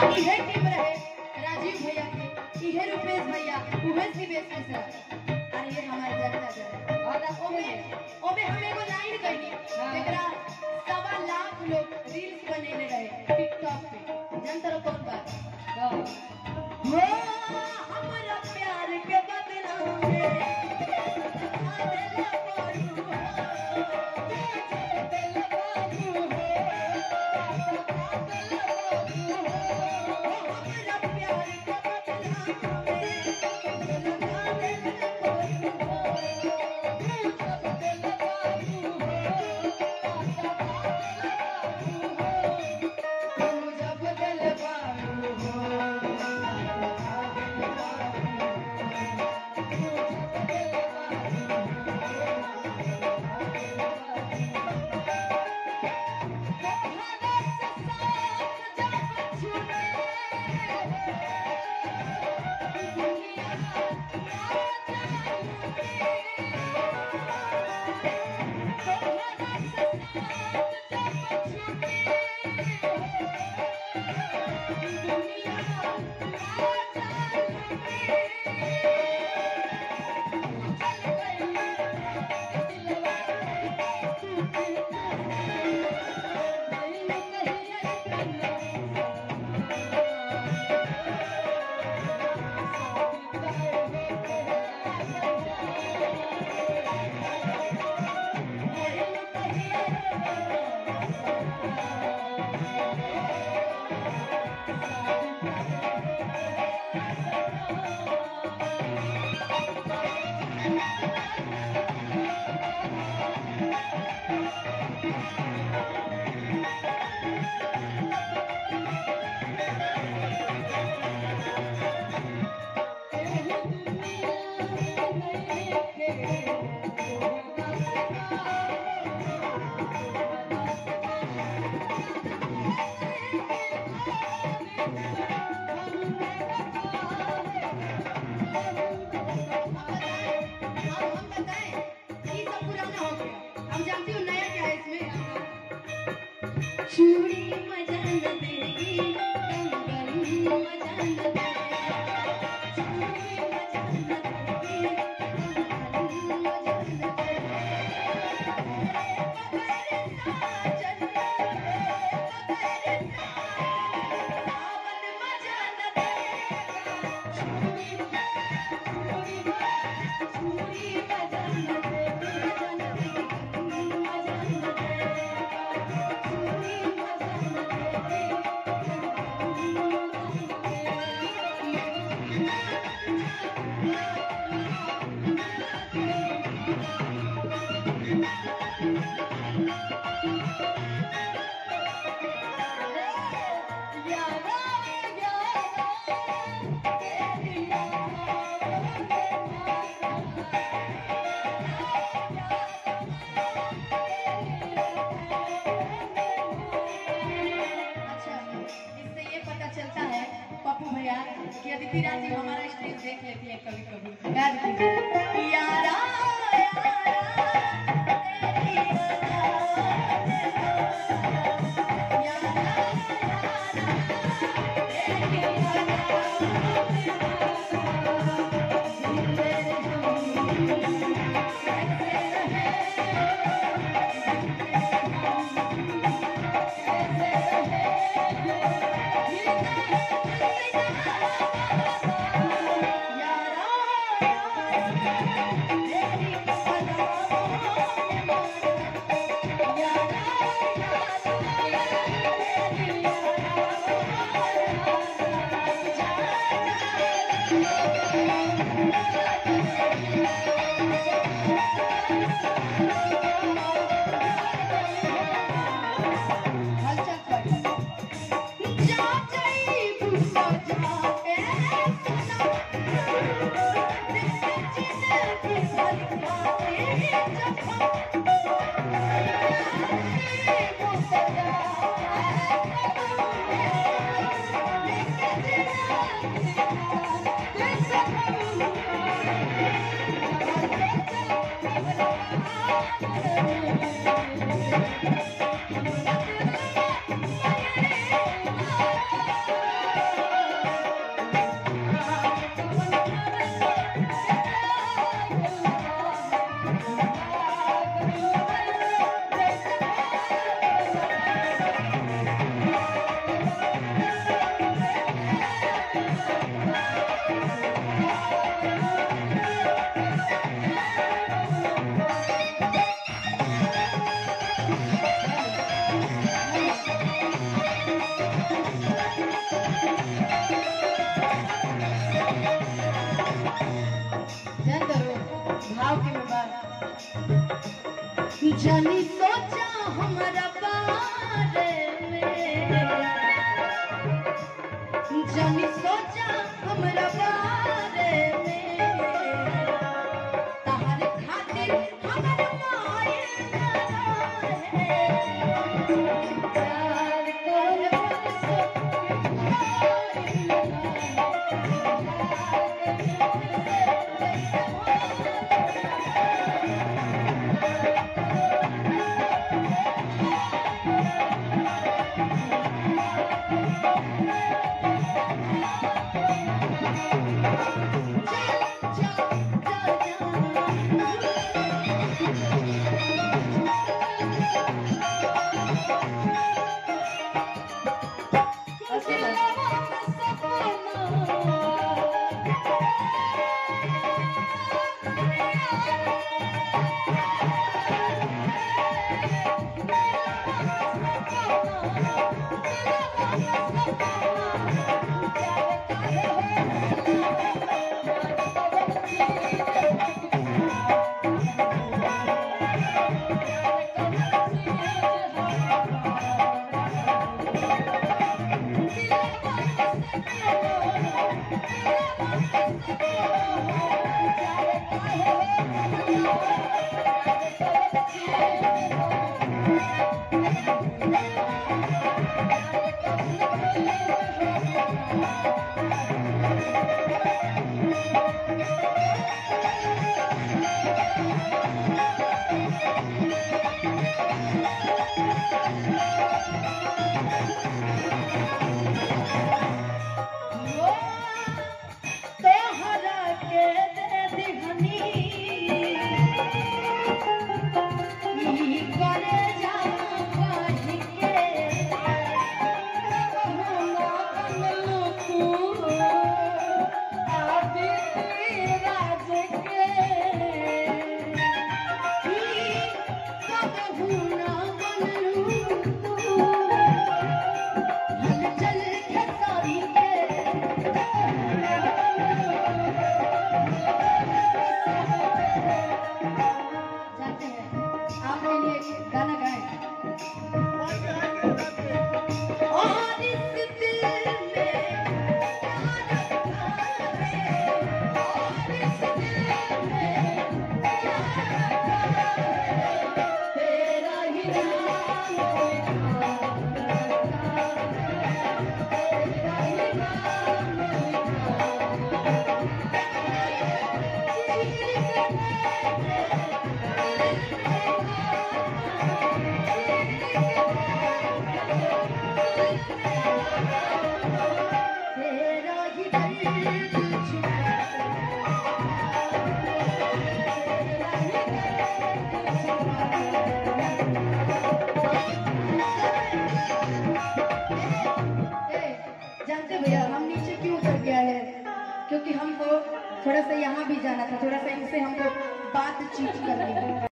इहे टीम रहे राजीव भैया के इहे रुपेश भैया उहे शिवेश मिश्रा अरे ये हमारे जनता जन और ओमे ओमे हम एगो लाइन कहनी जेकरा सवा लाख लोग रील्स बनेले रहे टिकटॉक पे जनता कौन बात हो हमरा प्यार के बदनाम में आदेला पड़ू हम बताएं ये सब पुराना हो गया हम जानती हूँ नया क्या है इसमें चूड़ी मजा न देगी कंगन मजा न देगी चूड़ी मजा न देगी कंगन मजा न अच्छा इससे ये पता चलता है पप्पू भैया कि अदिति राज जी हमारा स्टेज देख लेती है कभी कभी याद कीजिए यारा यारा तेरी याद यारा हलचल कर जा जाई बुसा जा ए सना दिल चित की सलका तेरी जफा बुसा जा जानी सोचा हमरा बारे में तहर खातिर हमर मायल है प्यार कर सो तोहरा के दे दिहनी ई करे जा पाही के कहना बनलू तू आदि राज के ई कबहू ना बनलू तू हलचल खेसारी के जानते हैं आपके लिए एक गाना गाएं और इस दिल में क्या रखा है और इस दिल में क्या रखा है तेरा ही नाम लिखा है तेरा ही नाम तेरा ही दर्द छुपा तेरा ही दर्द छुपा ए, जानते भैया हम नीचे क्यों उतर गया है क्योंकि हमको थोड़ा सा यहाँ भी जाना था थोड़ा सा इनसे हमको बातचीत करनी है